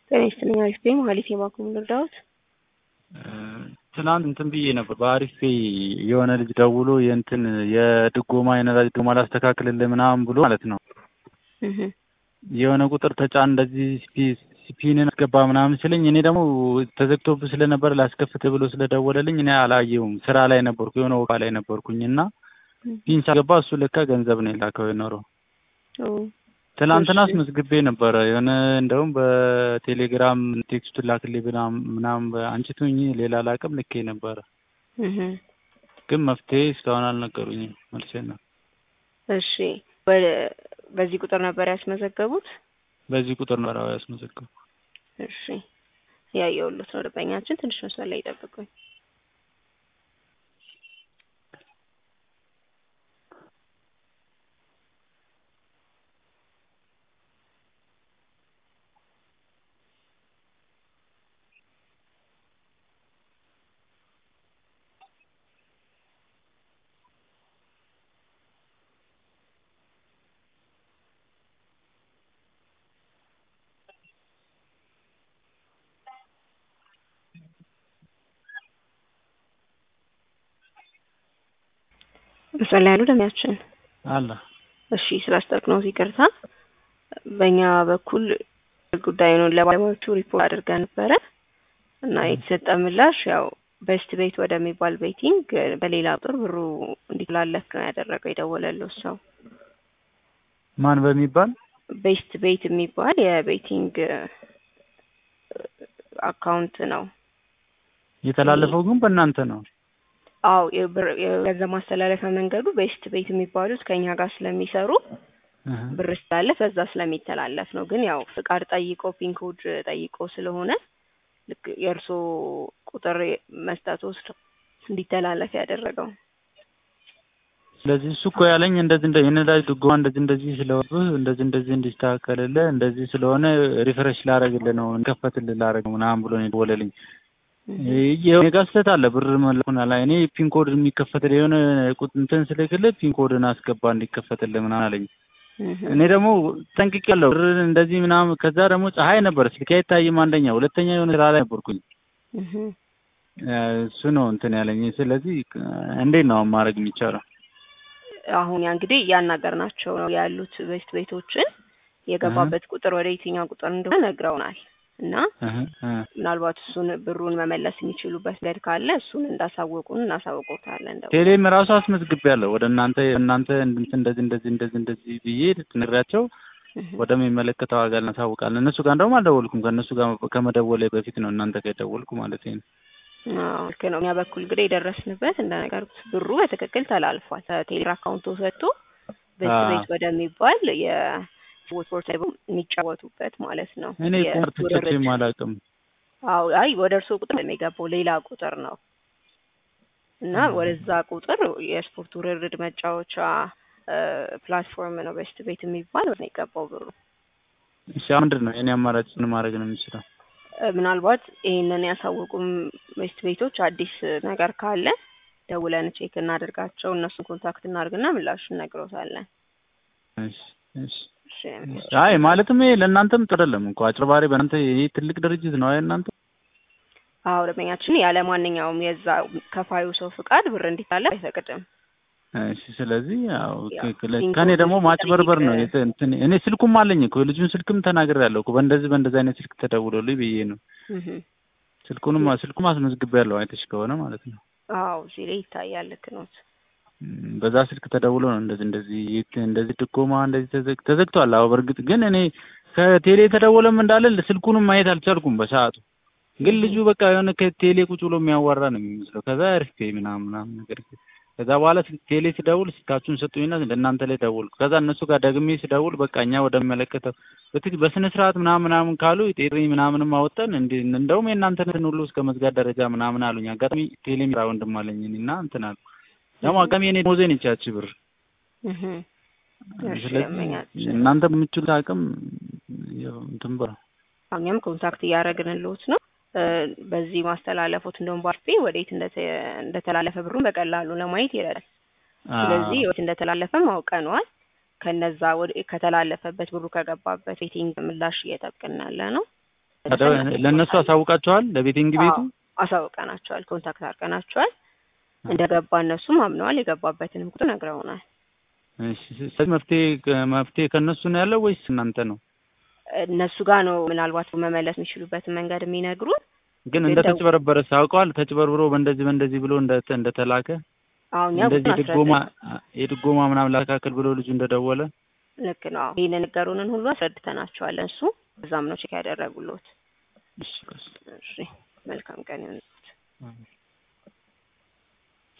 ጤና ይስጥልኝ። አሪፍ ነኝ። መሀሌት የባንኩን ልርዳዎት? ትናንት እንትን ብዬ ነበር በአሪፍ ፔይ የሆነ ልጅ ደውሎ የእንትን የድጎማ የነዳጅ ድጎማ ላስተካክልልህ ምናምን ብሎ ማለት ነው የሆነ ቁጥር ተጫን እንደዚህ ፒንን አስገባ ምናምን ሲለኝ እኔ ደግሞ ተዘግቶብህ ስለነበር ላስከፍትህ ብሎ ስለደወለልኝ እኔ አላየሁም። ስራ ላይ ነበርኩ የሆነ ወቃ ላይ ነበርኩኝ እና ፒን ሳገባ እሱ ለካ ገንዘብ ነው የላከው የኖረው። ትናንትና አስመዝግቤ ነበረ የሆነ እንደውም በቴሌግራም ቴክስቱን ላክልኝ ምናምን አንቺ ትሁኚ ሌላ ላቅም ልኬ ነበረ፣ ግን መፍትሄ እስካሁን አልነገሩኝም። መልሴ ነው። እሺ በዚህ ቁጥር ነበር ያስመዘገቡት? በዚህ ቁጥር ነው ያስመዘገቡ። እሺ ያየሁሎት ነው ደንበኛችን። ትንሽ መስመር ላይ ይጠብቁኝ። ምስል ላይ ያሉ ደሚያችን አለ። እሺ ስላስጠቅነው ይቅርታ። በእኛ በኩል ጉዳዩን ለባለሙያዎቹ ሪፖርት አድርገን ነበረ እና የተሰጠ ምላሽ ያው ቤስት ቤት ወደሚባል ቤቲንግ በሌላ ቁጥር ብሩ እንዲተላለፍ ነው ያደረገው የደወለለው ሰው። ማን በሚባል ቤስት ቤት የሚባል የቤቲንግ አካውንት ነው የተላለፈው፣ ግን በእናንተ ነው። አው የገንዘብ ማስተላለፊያ መንገዱ ቤስት ቤት የሚባሉት ከኛ ጋር ስለሚሰሩ ብር ስላለፍ በዛ ስለሚተላለፍ ነው። ግን ያው ፍቃድ ጠይቆ ፒን ኮድ ጠይቆ ስለሆነ ልክ የእርሶ ቁጥር መስጠት ወስዶ እንዲተላለፍ ያደረገው። ስለዚህ እሱ እኮ ያለኝ እንደዚህ እንደ የነዳጅ ድጎማ እንደዚህ እንደዚህ ስለሆንብህ እንደዚህ እንደዚህ እንዲስተካከልልህ እንደዚህ ስለሆነ ሪፍሬሽ ላረግልህ ነው እንከፈትልህ ላረግ ነው ምናምን ብሎ ነው የደወለልኝ። የኔ ጋር ስህተት አለ። ብር መላኩን አላ እኔ ፒን ኮድ የሚከፈትልህ የሆነ እንትን ስልክልህ ፒን ኮድን አስገባ እንዲከፈትልህ ምናምን አለኝ። እኔ ደግሞ ጠንቅቄያለሁ ብር እንደዚህ ምናምን። ከዛ ደግሞ ፀሐይ ነበር ስልኬ አይታይም። አንደኛ፣ ሁለተኛ የሆነ ስራ ላይ ነበርኩኝ። እሱ ነው እንትን ያለኝ። ስለዚህ እንዴት ነው ማድረግ የሚቻለው? አሁን ያ እንግዲህ እያናገርናቸው ነው ያሉት ቤስት ቤቶችን የገባበት ቁጥር ወደ የትኛው ቁጥር እንደሆነ ነግረውናል። እና ምናልባት እሱን ብሩን መመለስ የሚችሉበት መንገድ ካለ እሱን እንዳሳወቁን እናሳውቆታለን። ቴሌም ራሱ አስመዝግቤያለሁ ወደ እናንተ እናንተ እንደዚህ እንደዚህ እንደዚህ እንደዚህ ብዬ ትነግራቸው ወደሚመለከተው አካል እናሳውቃለን። እነሱ ጋር እንደውም አልደወልኩም። ከእነሱ ጋር ከመደወሌ በፊት ነው እናንተ ጋር የደወልኩ ማለት ነው። ልክ ነው። እኛ በኩል እንግዲህ የደረስንበት እንደነገርኩት ብሩ በትክክል ተላልፏል። ከቴሌ አካውንቶ ሰጥቶ ቤት ቤት ወደሚባል ስፖርት ላይ የሚጫወቱበት ማለት ነው። እኔ ቁማር ተጫውቼም አላውቅም። አዎ፣ አይ ወደ እርስዎ ቁጥር የሚገባው ሌላ ቁጥር ነው እና ወደዛ ቁጥር የስፖርት ውርርድ መጫወቻ ፕላትፎርም ነው ቤስት ቤት የሚባል ነው የገባው ብሩ። እሺ፣ ምንድን ነው የኔ አማራጭ? ምን ማድረግ ነው የምችለው? ምናልባት ይሄንን ያሳወቁም ቤስት ቤቶች አዲስ ነገር ካለ ደውለን ቼክ እናደርጋቸው። እነሱን ኮንታክት እናድርግና ምላሽ እነግሮታለን። እሺ፣ እሺ አይ ማለትም ይሄ ለእናንተም ጥሩ አይደለም እኮ አጭበርባሪ። በእናንተ ይሄ ትልቅ ድርጅት ነው። አይ እናንተ አዎ ደንበኛችን ያለ ማንኛውም የዛ ከፋዩ ሰው ፍቃድ ብር እንዲታለፍ አይፈቅድም። እሺ ስለዚህ ያው ከኔ ደግሞ ማጭበርበር ነው እንትን እኔ ስልኩም አለኝ እኮ የልጁን ስልክም ተናግሬያለሁ እኮ በእንደዚህ በእንደዚህ አይነት ስልክ ተደውሎልኝ ብዬ ነው። ስልኩንም ስልኩም አስመዝግቤያለሁ አይተሽ ከሆነ ማለት ነው። አዎ እዚህ ላይ ይታያል። ልክ ነዎት። በዛ ስልክ ተደውሎ ነው እንደዚህ እንደዚህ እንደዚህ ድጎማ እንደዚህ ተዘግቷል። አዎ በእርግጥ ግን እኔ ከቴሌ ተደወለም እንዳለ ስልኩንም ማየት አልቻልኩም በሰዓቱ። ግን ልጁ በቃ የሆነ ከቴሌ ቁጭ ብሎ የሚያዋራ ነው የሚመስለው። ከዛ አሪፍ ምናምን ምናምን ነገር ከዛ በኋላ ቴሌ ስደውል ስልካችሁን ሰጡኝና ለእናንተ ላይ ደውልኩ። ከዛ እነሱ ጋር ደግሜ ስደውል በቃ እኛ ወደሚመለከተው በስነ ስርዓት ምናምን ምናምን ካሉ ጤሪ ምናምንም አወጣን እንዲ እንደውም የእናንተን ሁሉ እስከ መዝጋት ደረጃ ምናምን አሉኝ። አጋጣሚ ቴሌ ሚራ ወንድም አለኝ እና እንትን አሉ ደግሞ አጋሚ የኔ ሞዜን ይቻች ብር ስለዚህ እናንተ በምችሉት አቅም እንትን በ እኛም ኮንታክት እያደረግንልዎት ነው። በዚህ ማስተላለፎት እንደውም ባርፌ ወዴት እንደተላለፈ ብሩን በቀላሉ ለማየት ይረዳል። ስለዚህ ወዴት እንደተላለፈም አውቀነዋል። ከነዛ ከተላለፈበት ብሩ ከገባበት ቤቲንግ ምላሽ እየጠብቅን ያለ ነው። ለእነሱ አሳውቃቸዋል ለቤቲንግ ቤቱ አዎ፣ አሳውቀናቸዋል። ኮንታክት አድርገናቸዋል። እንደገባ እነሱም አምነዋል። የገባበትንም ቁጥር ነግረውናል። እሺ ስለዚህ መፍትሄ መፍትሄ ከእነሱ ነው ያለው ወይስ እናንተ ነው? እነሱ ጋር ነው ምናልባት መመለስ የሚችሉበትን መንገድ የሚነግሩን። ግን እንደ ተጭበረበረ ሳውቀዋል። ተጭበርብሮ በእንደዚህ በእንደዚህ ብሎ እንደ እንደተላከ አሁን እኛ እንደዚህ ጉዳዩን ድጎማ አስረድተን የድጎማ ምናምን ላካክል ብሎ ልጁ እንደደወለ ልክ ነው። ይህን ነገሩንን ሁሉ አስረድተናቸዋል። እሱ እዛም ነው ቼክ ያደረጉሎት። እሺ ቀስ እሺ መልካም ቀን ይሁንልዎት።